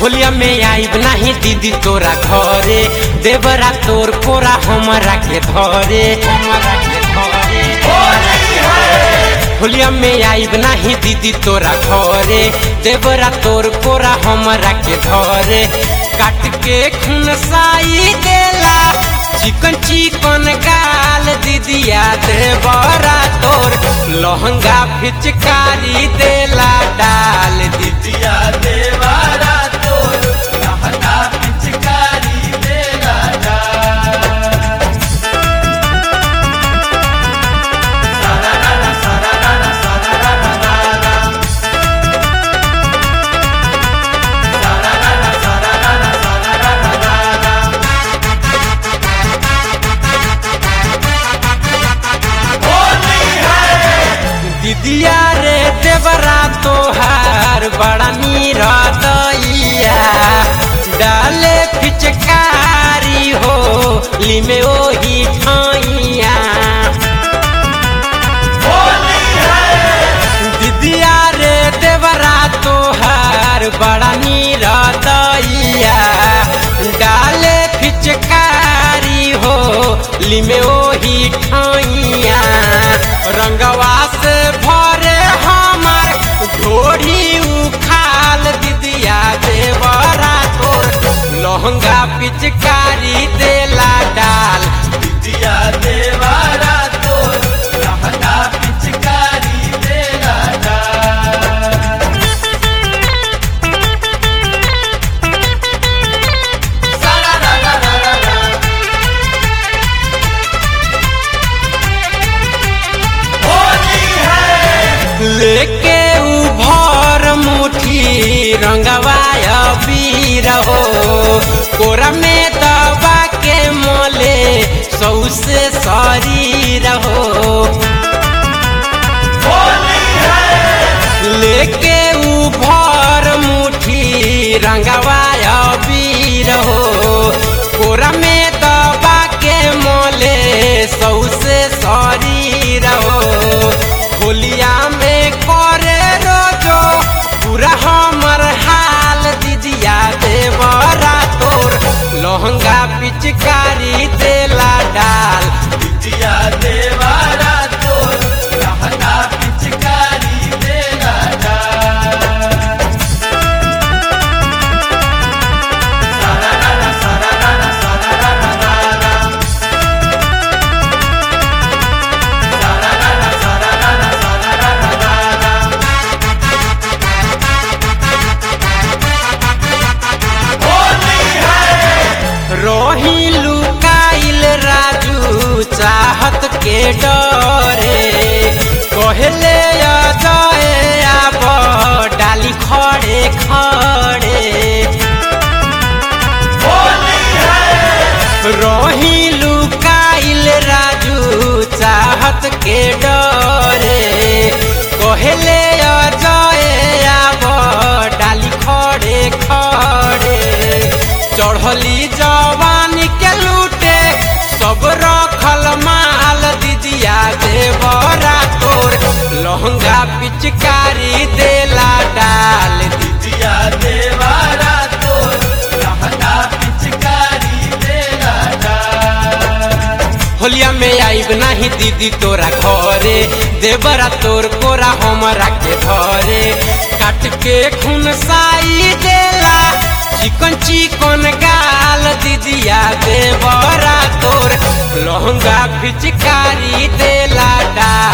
होलिया में आईब नाही दीदी तोरा घरे देवरा तोर कोरा हमरा के धरे हमरा के धरे होलिया में आईब नाही दीदी तोरा घरे देवरा तोर कोरा हमरा के धरे काट के खून साई देला चिकन चिकन गाल दीदिया देवरा तोर लहंगा फिचकारी देला डाल दिया देवारा तोर लहंगा पिचकारी देला जा दीदिया रे देवरा तोहार बड़ा नीरा दैया डाले फिचकारी हो लिमे ओही ठाइया दीदिया रे देवरा तोहार बड़ा नीरा दैया डाले फिचकारी हो लिमे ओही ठाइया रंगवा से भरे हमार ढोढ़ी उखाल दीदिया देवरा तोर लहंगा पिचकारी देला डाल दिया देवारा तोर लहंगा पिचकारी देला जा लेके उभर मुठी रंगवाय बीर हो कोरा में दबा के मोले सौसे शरीर हो लेके उभर मुठी रंगवाय बीर हो कोरा में दबा के मोले सौसे शरीर हो होलिया में करे रोजो पूरा हमर हाल दीदिया देवरा तोर लहंगा पिचकारी देला डाल दिया देवारा तोर लहंगा पिचकारी देला जा रोही लुकाइल राजू चाहत के डरे कहले अजय आब डाली खड़े खड़े रोही लुकाइल राजू चाहत के डरे कहले अजय आब डाली खड़े खड़े चढ़ली जवानी के लूटे सब रखल माल दीदिया देवरा तोर लहंगा पिचकारी देला डाल दिया देवारा तोर लहंगा पिचकारी देला जा होलिया में आईब नाही दीदी तोरा घरे देवरा तोर कोरा हमरा के धरे काट के खून साई देला चिकन चिकन गाल दीदिया देवरा तोर लहंगा फिचकारी देला डाल